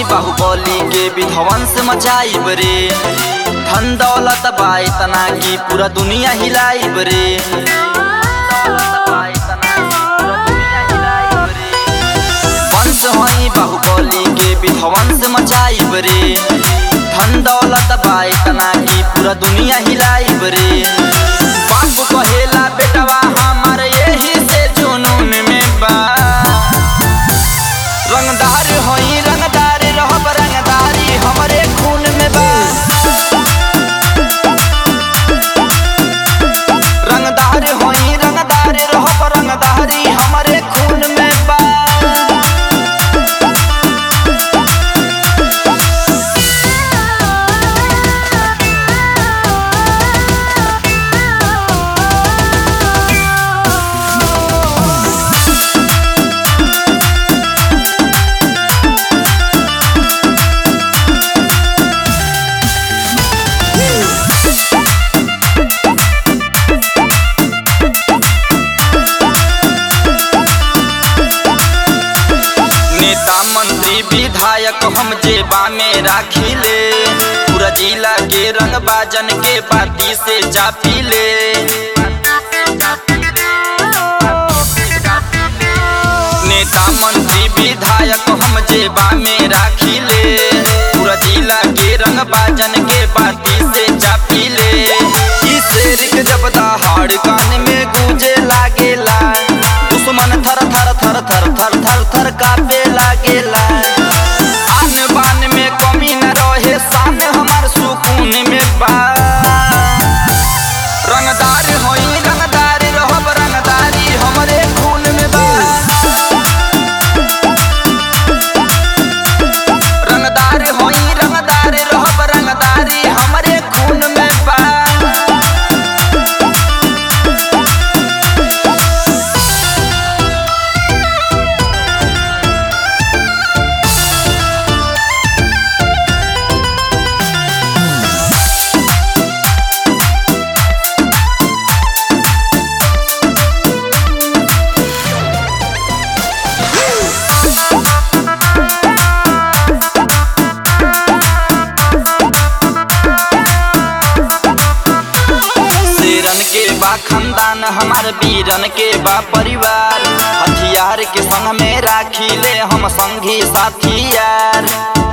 बाहुबली के विध्वंस मचाइब रे धन दौलत बा इतना की पूरा दुनिया हिलाइब रे वंश हई बाहुबली के विध्वंस मचाइब रे धन दौलत बा इतना की पूरा दुनिया हिलाइब रे बाप कहेला बेटवा हमार यही से जुनून में बा रंगदार होई रंगदार रहब रंगदारी हमरे खून में बा रंगदार होई रंगदार रहब रंगदारी हमरे खून में बा नेता मंत्री विधायक हम जेबा में राखिले पूरा जिला के रंग बाजन के बाती से चापीले नेता मंत्री विधायक हम जेबा में राखिले पूरा जिला के रंग बाजन के बाती से चापीले ई शेर के जब दहाड़ कान में गूंजे लागेला दुश्मन थर थर थर थर थर थर थर कापे लागेला आन बान में कमी न रहे शान हमार सुकून में बा रंगदार होई रंगदार रहब रंगदारी हमरे खून में बा रंगदार होई रंगदार रहब रंगदारी हमरे खून में बा शेरन के बा खानदान हमार वीरन के बा परिवार हथियार के संग में राखिले हम संगी साथी यार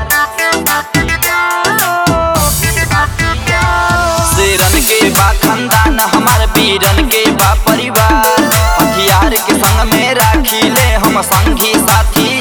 शेरन के बा खानदान हमार वीरन के बा परिवार हथियार के संग में राखिले हम संगी साथी